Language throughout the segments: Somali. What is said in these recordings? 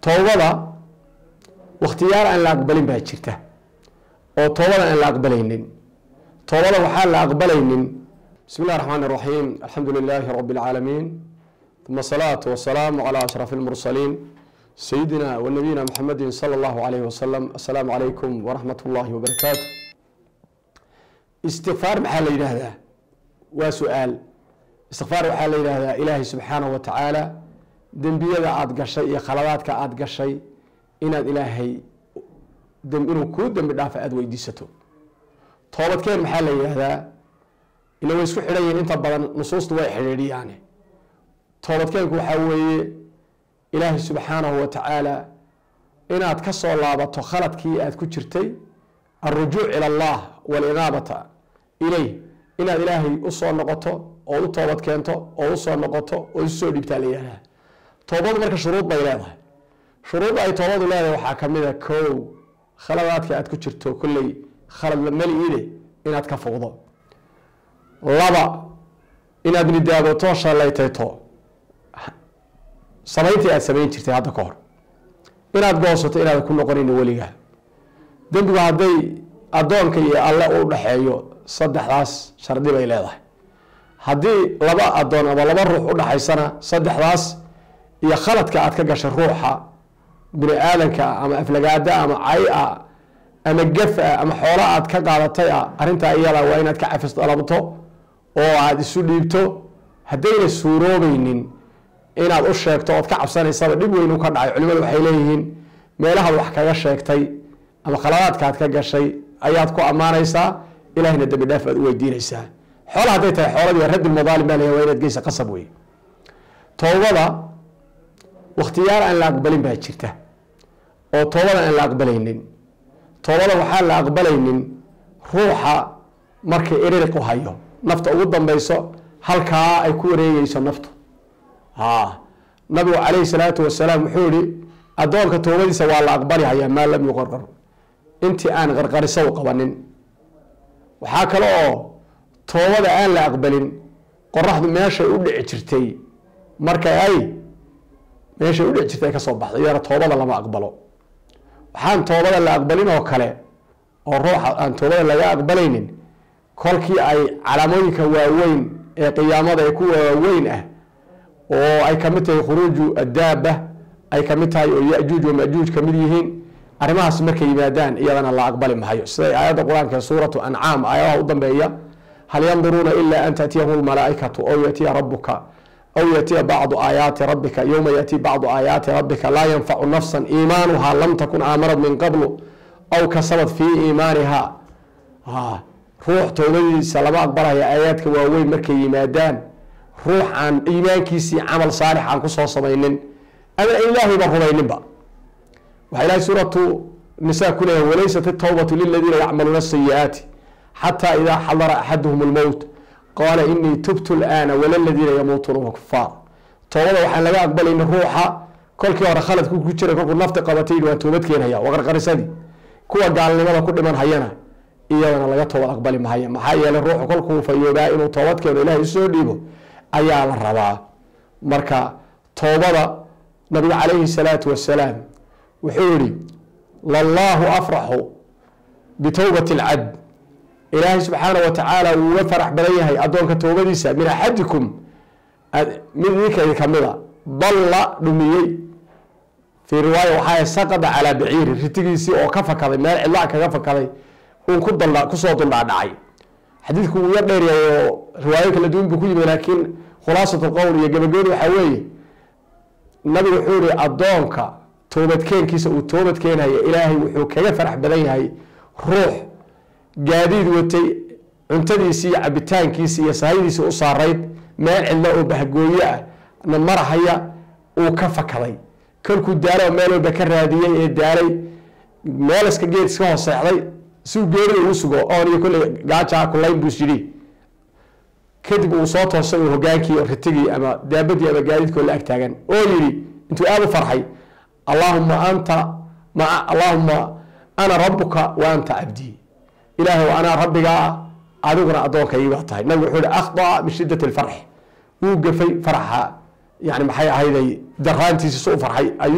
toobada wakhtiyaal aan la aqbalin baa jirta oo toobada aan la aqbalaynin toobada waxaan la aqbalaynin bismi اllahi الرحmn الرaحيم alxamdu لilaahi رb العaalamiin ثuma الصlaaة والسlاam عlى أشhrف الmurslيin sayidina w nabiyina mxamedi slى اllahu عalayh waslm asalaamu calaykum waraxmat اllahi wbarakaatu istikfaar maxaa la yidhaahdaa waa su-aal istikfaar waxaa la yidhaahdaa ilaahay subxaanaه wa tacaala dembiyada aada gashay iyo khaladaadka aada gashay inaad ilaahay inuu kuu dembi dhaafa aada weydiisato toobadkeen maxaa la yidhaahdaa ila way isku xidhan yihiin inta badan nusuustu way xidhiidhiyaane toobadkeenku waxaa weeye ilaahay subxaanahu wa tacaala inaad ka soo laabato khaladkii aad ku jirtay alrujuuc ila allah walinaabata ileyh inaad ilaahay usoo noqoto oo u toobad keento oo usoo noqoto oo isu soo dhiibtaa la yihahdaa toobadu marka shuruud bay leedahay shuruudda ay toobadu leedahay waxaa kamid a kow khaladaadka aad ku jirto kolley khalad la meliide inaad ka fogdo laba inaad nidaadoto shallaytayto samayntii aad samayn jirtay hadda ka hor inaad goosato inaadan ku noqonin weligaa dembigu hadday addoonka iyo alle u dhaxeeyo saddexdaas shardi bay leedahay haddii laba addoon ama laba ruux udhaxaysana saddexdaas iyo khaladka aad ka gashay ruuxa bini aadanka ama aflagaada ama cay-a ama gaf-a ama xoola aad ka qaadatay a arrintaa iyada waa inaad ka cafis dalabto oo aada isu dhiibto haddayna suuroobeynin inaad u sheegto ood ka cabsanaysaba dhib weyn u ka dhacay culimadu waxay leeyihiin meelahaad wax kaga sheegtay ama khaladaadkaad ka gashay ayaad ku ammaanaysaa ilahina dembi dhaaf aad u weydiinaysaa xoola hadday tahay xooladii raddulmadaalim baa leeyahay waa inaad geysa qasab wey toobada wakhtiyaal aan la aqbalin baa jirta oo toobada aan la aqbalaynin toobada waxaan la aqbalaynin ruuxa markay eririqu hayo nafta ugu dambeyso halkaa ay ku wareegeyso naftu ha nabigu calayhi salaatu wasalaam wuxuu yihi addoonka toobadiisa waa la aqbali hayaa maa lam yuqarqar intii aan qarqariso u qabanin waxaa kale oo toobada aan la aqbalin qoraxdu meeshay u dhici jirtay markay ay meeshay udhici jirtay ay kasoo baxday iyana toobada lama aqbalo waxaan toobada la aqbalin oo kale oo ruuxa aan toobada laga aqbalaynin kolkii ay calaamooyinka waaweyn ee qiyaamada ee kuwa waaweyn ah oo ay kamid tahay khuruuju addaaba ay kamid tahay oo yajuuj wamajuuj kamid yihiin arrimahaas markay yimaadaan iyadana la aqbali mahayo siday aayadda qur-aanka suuratu ancaam aayadaha u dambeeya hal yanduruuna ila an taatiyahum lmalaaikatu aw yatiya rabuka aw yatiya bacdu aayaati rabbika yowma yati bacdu aayaati rabbika laa yanfacu nafsa iimaanuha lam takun aamanat min qablu aw kasabat fii iimaaniha ruux toobadiisa lama aqbalaya aayaadka waaweyn markay yimaadaan ruux aan iimaankiisii camal saalix aan kusoo samaynin ama ilaahayba rumayninba waxaa ilahay suuratu nisa ku leeyahay walaysat itawbatu liladiina yacmaluuna asayi-aati xataa idaa xadara axaduhum lmowt qaala inii tubtu laana wala ladiina yamuutuuna wa kufaar toobada waxaan laga aqbalayni ruuxa kolkii hore khaladku ku jiray kolkuu nafti qabatay waan toobad keenhaya waa qarqarisadii kuwa gaalnimada ku dhiman hayana iyadana laga toobad aqbali mahaya maxaa yeelay ruuxu kolkuu fayoobaa inuu toobad keeno ilahay usoo dhiibo ayaa la rabaa marka toobada nabiga calayhi salaatu wasalaam wuxuu yihi lallaahu afraxu bitowbati alcabd ilaahay subxaana wa tacaala wuu uga farax badan yahay addoonka toobadiisa min axadikum mid idinka kamida dalla dhumiyey fii riwaaya waxaa saqada calaa baciiri ritigiisii oo ka fakaday meel cidlaa kaga fakaday uun ku dal kusoo duldhaadhacay xadiidku wuu ya dheeryahay oo riwaayo kala duwan buu ku yimid laakiin khulaasat lqowl iyo gabagabadu waxaa weeye nabigu wuxuu yihi addoonka toobadkeenkiisa uu toobad keenhaya ilaahay wuxuu kaga farax badan yahay ruux gaadiid watay cuntadiisii iyo cabitaankiisi iyo sahaydiisii u saarayd meel cidlo oo bahgooye ah na marahaya uu ka fakaday kolkuu daalo meel walba ka raadiyey ee daalay meel iska geed iska hooseexday siuu geerida ugu sugo oon iyo kolley gaajaa kulayn buu yidhi kadib uu soo toosay uu hogaankii ritigii ama daabadii ama gaadiidkoo la ag taagan oo yidhi intuu aada u farxay allaahuma anta ma allaahuma ana rabuka wa anta cabdii ilaahay anaa rabbigaa adiguna addoonkaygi baa tahay nabigu wuxuu ihi akhdaa min shidat alfarx wuu gafay farxa yani maxay ahayday daraantiisi su u farxay ayuu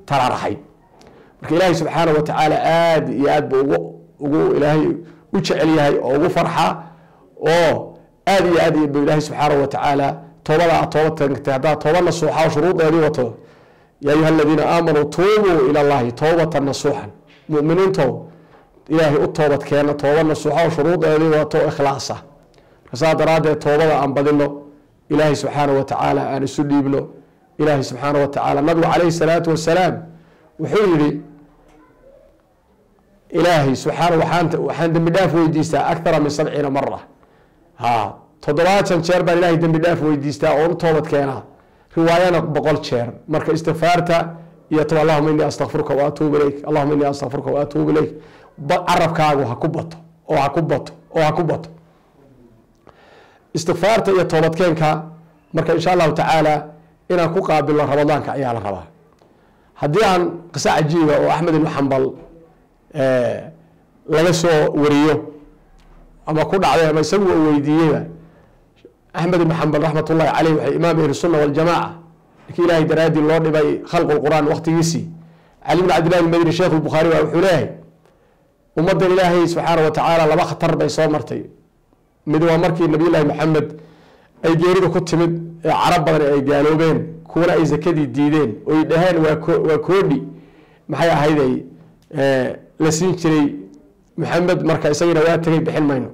taraaraxay marka ilaahay subxaana wa tacaala aada iyo aad buu ugu ugu ilaahay u jecel yahay oo ugu farxa oo aada iyo aad buu ilaahay subxaana wa tacaala toobada aad tooba tagtay haddaad tooba nasuuxa oo shuruudeedii wato yaa ayuha aladiina aamanuu tuubuu ila allahi toobatan nasuuxan muminiinto ilaahay u toobad keena tooba nasuuxa oo shuruudeedii wato oo ikhlaasa marka saa daraaddeed toobada aan badino ilaahay subxaana wa tacaala aan isu dhiibno ilaahay subxaana wa tacaala nabigu calayhi salaatu wasalaam wuxuu yihi ilaahay subxaana waxaan waxaan dembi dhaaf weydiistaa akthara min sabciina mara ha toddobaatan jeer baan ilaahay dembi dhaaf weydiistaa oon u toobad keenaa riwaayana boqol jeer marka istikfaarta iyo to allahuma inii astakfiruka wa atuubu ilayk allahuma inii astakfiruka wa atuubu ilayk carabkaagu ha ku bato oo ha ku bato oo ha ku bato istikfaarta iyo toobadkeenka marka insha allahu tacaala inaan ku qaabilno ramadaanka ayaa la rabaa haddii aan qiso cajiiba oo axmed ibnu xambal laga soo wariyo ama ku dhacday ama isagu u weydiiyeyba axmed ibnu xambal raxmat ullahi caleyh waxay imaam ahli sunna waljamaaca ninkii ilaahay daraaddii loo dhibay khalqu lqur'aan waqtigiisii cali bn cabdillahi almadini sheekh lbukhaari baa wuxuu leeyahay ummaddan ilaahay subxaana wa tacaala laba khatar bay soo martay mid waa markii nabiyullaahi maxamed ay geerida ku timid ee carab badan ay gaaloobeen kuwana ay zakadii diideen oy dhaheen waa koodhi maxay ahayd ay la siin jiray maxamed marka isagina waa tegay bixin mayno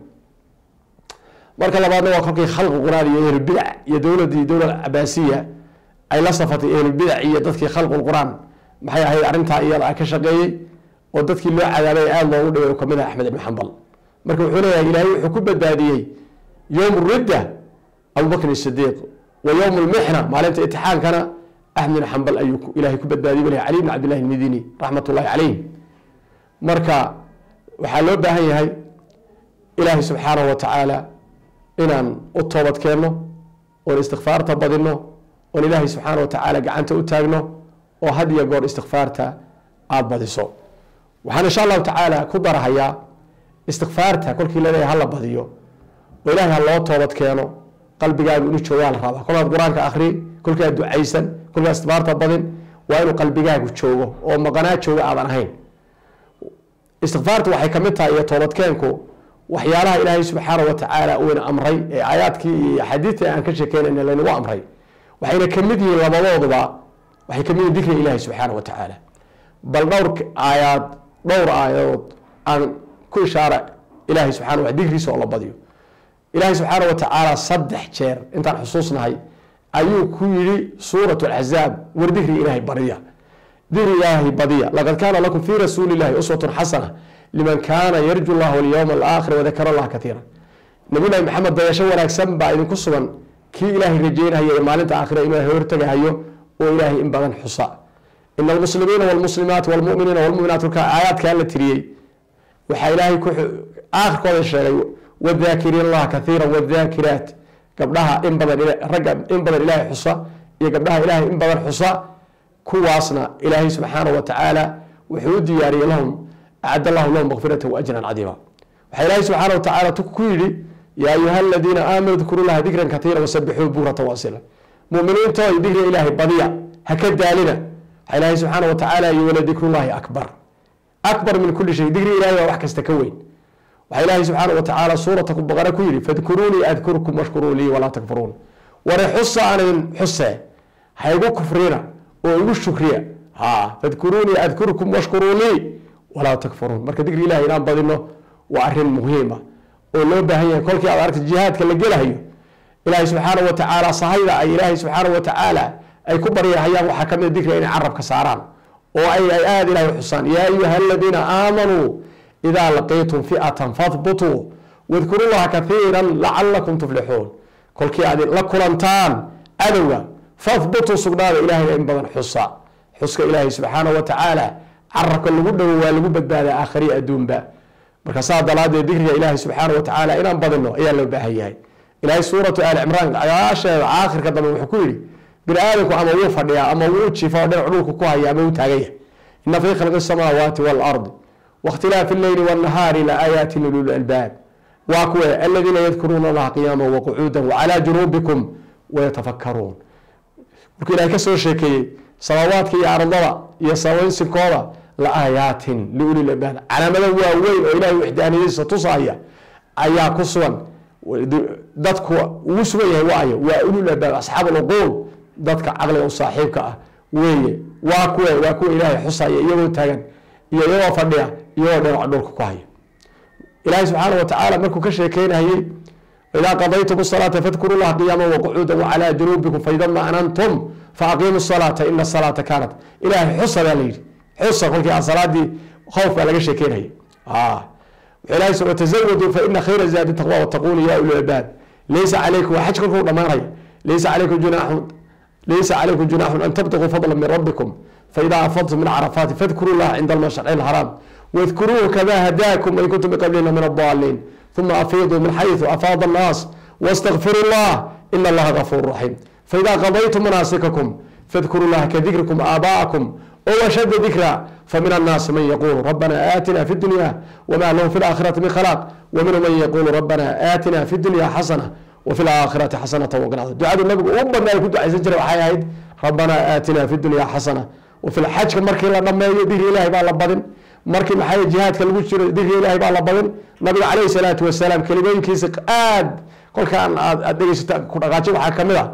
marka labaadna waa kolkii khalqi quraan iyo ehlulbidac iyo dowladii dowla cabaasiya ay la safatay ehlulbidac iyo dadkii khalqu quraan maxay ahayd arrintaa iyada ka shaqeeyey oo dadkii loo cadaabay aada loogu dhibay kamid ah axmed ibn xambal marka wuxuu leeyahay ilaahay wuxuu ku badbaadiyey yowm ridda abubakrin sidiiq wa yowm lmixna maalinta itixaankana axmed ibn xambal ayuu ilahay ku badbaadiyey bal cali bn cabdillahi almidini raxmat ullahi caleyh marka waxaa loo baahan yahay ilaahay subxaanahu wa tacaala inaan u toobad keenno oon istikfaarta badino oon ilaahay subxaana wa tacaala gacanta u taagno oo had iyo goor istikfaarta aada badiso waxaan insha allahu tacaala ku darahayaa istikfaarta kolkii laleeyahay hala badiyo oo ilaahay ha loo toobad keeno qalbigaagu inuu joogaa la rabaa kolkaad qur-aanka akri kolkaad ducaysan kolkaad istikfaarta badin waa inuu qalbigaagu joogo oo maqanaa jooga aadan ahayn istikfaarta waxay kamid tahay iyo toobadkeenku waxyaalaha ilaahay subxaana wa tacaala uuna amray ee aayaadkii iyo axaadiidta aan ka sheekeynayna laynagu amray waxayna kamid yihiin labadooduba waxay kamid yihin dikriga ilaahi subxaana wa tacaala bal dhowr aayaad dhowr aayadood aan ku ishaara ilaahay subxana wa dikriisa oo la badiyo ilaahay subxaana wa tacaala saddex jeer intaan xusuusnahay ayuu ku yidhi suurat alxazaab war dikriga ilaahay badiya dikri ilaahay badiya laqad kaana lakum fii rasuuli illahi uswatun xasana liman kaana yarju llah walyowma alaakhir wadakara allah katiira nabiyullahi maxamed dayasho wanaagsan baa idinku sugan kii ilaahay rajeynahaya ee maalinta aakhira inuu hortagahayo oo ilaahay in badan xusa ina almuslimiina walmuslimaat walmuminiina walmuminaat kolkaa aayaadkaa la tiriyey waxaa ilaahay ku aakhirkooda sheegay wadaakiriin allaha kaiira wadaakiraat gabdhaha in badan ragga in badan ilaahay xusa iyo gabdhaha ilaahay in badan xusa kuwaasna ilaahay subxaanahu wa tacaala wuxuu u diyaariyey lahum acad allahu lahum makfirata waajran cadiima waxaa ilaahay subxaana wa tacaala ku yidhi yaa ayuha aladiina aamanuu dkuru laha dikran katiira wasabixuu bukrata wasila muminiintooy dikriga ilaahay badiya ha ka daalina waxaa ilaahay subxaana wa tacaala yi wala dikrullahi akbar akbar min kuli shay dikriga ilahay waa wax kasta ka weyn waxaa ilaahay subxaana wa tacaala suurata baqara ku yidhi fadkuruunii adkurkum washkuruu lii walaa takfuruun ware xusa aan idin xuse ha igu kufrina oo igu shukriya ha fadkuruunii adkurkum washkuruu lii walaa takfuruun marka dikri ilahi inaan badino waa arin muhiima oo loo baahan yahay kolkii aad aragta jihaadka la gelahayo ilaahay subxaana wa tacaala sahayda ay ilaahay subxaana wa tacaala ay ku baryahayaan waxaa kamid a dikriga inay carabka saaraan oo ay ay aada ilahay xusaan yaa ayuha aladiina aamanuu idaa laqiitum fi'atan fahbutuu wadkuru llaha kaiira lacalakum tuflixuun kolkii aad la kulantaan adowga fahbutuu sugnaada ilahayna in badan xusa xuska ilaahay subxaana wa tacaala carabka lagu dhowo waa lagu badbaadaa aakhariya adduunba marka saa dalaadeed dikriga ilaahay subxaana wa tacaala inaan badino ayaa loo baahan yahay ilaahay suuratu aali cimraan ayaasheeda aakhirka dambe wuxuu ku yidhi bini aadamku ama wuu fadhiyaa ama wuu jifa oo dhinac dhulka ku haya ama wuu taagan yahay ina fii khalqi asamaawaati waalardi waاkhtilaafi اlleyli wاnnahaari laaayaati lulul albaab waa kuwe aladiina yadkuruuna allaha qiyaama waqucuuda wcalaa junuubikum wayatafakaruun markuu ilahay ka soo sheekeeyey samaawaadka iyo ardada iyo samaysinkooda la aayaatin liuli labaad calaamado waaweyn oo ilahay waxdaaniyadiisa tusaaya ayaa ku sugan dadku ugu sugan yahay waayo waa ulul albaab asxaab alcuquul dadka caqliga u saaxiibka ah weeye waa kuwe waa kuwa ilaahay xusaya iyagoo taagan iyo iyagoo fadhiya iyagoo dhinaca dhulka ku haya ilaahay subxaana wa tacaala markuu ka sheekeynayay idaa qadaytum salaata fadkuru llaha qiyaama waqucuuda wacalaa junuubikum faida maanantum faaqiimu salaata ina salaata kaanat ilaahay xusa baa la yidhi xusa kolkii aan salaadii khowf baa laga sheekeynayay ilahay s watazawaduu faina khayra zaadi taqwa wattaquuni ya uli albaab laysa calaykum waa xaj kolkuu dhamaanaya laysa calaykum junaaxun laysa calaykum junaaxun an tabtaquu fadla min rabbikum faida afadtum min carafaati fadkuru llaha cinda almashci alxaraam wadkuruuhu kama hadaakum wain kuntum biqablina min adaliin uma afiiduu min xayثu afaada الnaas wاstakfiru اllah in allaha gafuur raxiim faida qadaytum manaasikakum fadkuru llaha kadikrikum aabaءakum washada dikra famin الnaasi man yaqulu rabana aatina fi dunya wma lahu fi اlaakhirati min khalaaq waminhu man yaqulu rabana aatina fi dunya xasana wafi laakhirati xasanata waqina ducadu nabigu ugu badnaa ku ducaysan jiray waxay ahayd rabana aatina fi dunya xasana wafi xajka markii la dhameeyo dikri ilahay baa la badin markii maxaa jihaadka lagu jiro dikri ilahay baa la badin nabiga calayhi salaatu wasalaam kelimooyinkiisa aad kolkaan aad dhegeysata ku dhaqaajo waxaa kamid a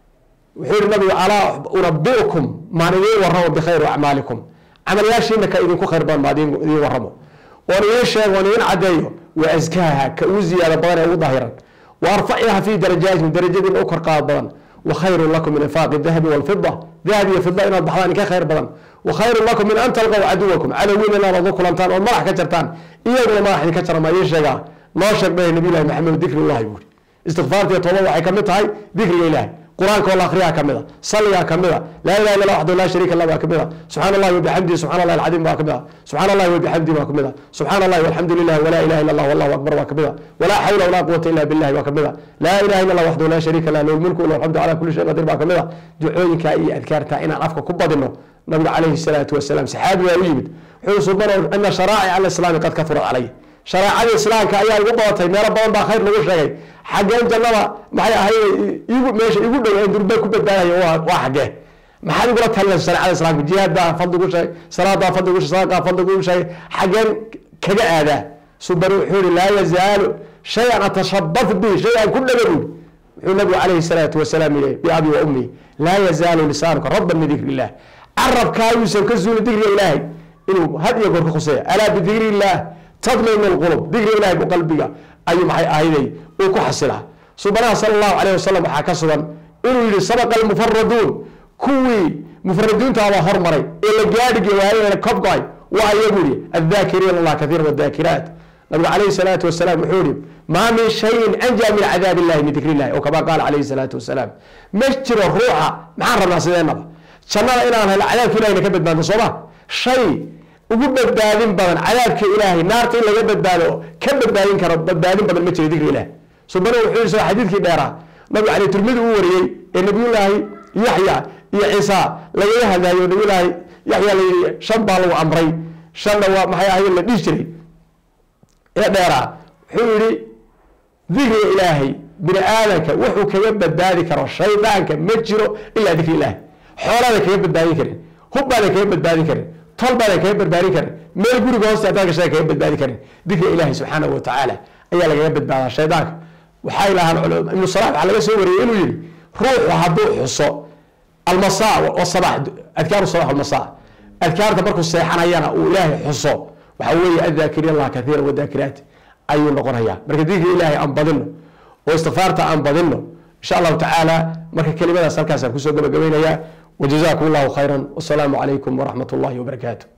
wuxuu yihi nabigu alaa unabiukum maan idiin waramo bikhayri acmaalikum camalyaashiina ka idinku khayr badan maa idiin waramo oon idiin sheego oon idiin cadeeyo wa askaaha ka ugu ziyaada badan ee ugu dahiran wa arfaciha fi darajaatikum darajadiina u korqaad badan wa khayrun lakum min infaaqi dahabi walfida dahab iyo fida inaad baxdaan inka khayr badan wa khayrun lakum min an talqaw caduwakum cadowgiina inaad oga kulantaan ood madax ka jartaan iyaguna madax idinka jara maa idiin sheegaa noo sheeg bay nabiy llahi maxamed dikrillahi buuri istikfaarta iyo toobada waxay kamid tahay dikriga ilahay qur-aanka oo la akriyaa kamid a salligaa kamid a laa ilaha illa waxdahu laa shariika lah baa kamid a subxana allahi wabixamdihi subxana allahi alcadiim baa kamid a subxana allahi wabixamdihi baa kamid a subxana allahi walxamdu lilah walaa ilaha illa allah wallahu akbar baa kamid a walaa xawla walaa quwata illa billahi baa kamid a laa ilaha illa allah waxdahu laa shariika lah lahu lmulku lahu alxamdu cala kulli shayin qadir baa kamid a ducooyinkaa iyo adkaartaa inaan afka ku badino nabiga calayhi salaatu wasalaam saxaabi waa u yimid wuxuu subana ana sharaa'ic alislaami qad kafurat calay shareecada islaamka ayaa igu badatay meelo badan baa khayr lagu sheegay xaggeen jannada maxay ahayd igu meesha igu dhow ee durbe ku badbaadaya waa waa xaggee maxaad igula talinaysa shareecada islaamka jihaad baa fadli gu sheegay salaad baa fadli gu sheegay sadaqaa fadli gu sheegay xaggeen kaga aadaa subani wuxuu yihi laa yazaalu shay-an atashabat bihi shay aan ku dhaga buuri wuxuu nabigu calayhi salaatu wasalaam yihi biabi wa ummi laa yazaalu lisaanuka rabban min dikri illah carabkaayuusan ka zuuli dikriga ilaahay inuu had iyo goor ka khuseeya alaa bidikri illah tadminu lqulub dikriga ilahay bu qalbiga ayuu maxay ahayday uu ku xasilaa subanaha sala allahu calayh wasalam waxaa ka sugan inuu yihi sabaqa almufaraduun kuwii mufaradiintaabaa hormaray ee la gaadhigi waayana kobgoay waa ayagu yihi addaakiriina allah kathiira wadaakiraat nabigu calayhi salaatu wasalaam wuxuu yihi maa min shayin anjaa min cadaab illahi min dikri illahi oo kama qaala calayhi salaatu wasalaam ma jiro ruuxa maxaan rabnaa sideenaba jannada inaan helo cadaabka ilahina ka badbaadno sooma shay ugu badbaadin badan cadaabka ilaahay naarta in laga badbaado ka badbaadin karo badbaadin badan ma jiro dikri ilahi subana wuxuu yii xadiidkii dheeraa nabigu cali turmidi uu wariyey ee nabiyullaahi yaxya iyo ciisa lagaga hadlaayo nabiyullaahi yaxya la yidhi shan baa lagu amray shanna waa maxay ahayd la dhihi jiray ee dheeraa wuxuu yihi dikriga ilaahay bini aadamka wuxuu kaga badbaadi karo shaydaanka ma jiro ilaa dikri ilaahi xoolaadan kaga badbaadin karin hubbaadan kaga badbaadin karin tol baadan kaga badbaadin karin meel guriga hoosta hadaan gashaa kaga badbaadin karin dikriga ilaahi subxaanahu watacaala ayaa lagaga badbaadaa shaydaanka waxay lahaan ibnu salax waxaa laga soo wariyey inuu yihi ruuxu hadduu xuso almasaa wasabax adkaaru sabax walmasaa adkaarta markuu seexanayana uu ilaahay xuso waxaa weeye addaakiriin allah kathiira wadaakiraat ayuu noqonayaa marka dikriga ilaahay aan badino oo istikfaarta aan badino insha allahu tacaala marka kelimadaas halkaasaan kusoo gabagabaynayaa وجزاكم الله خيرا والسلام عليكم ورحمة الله وبركاته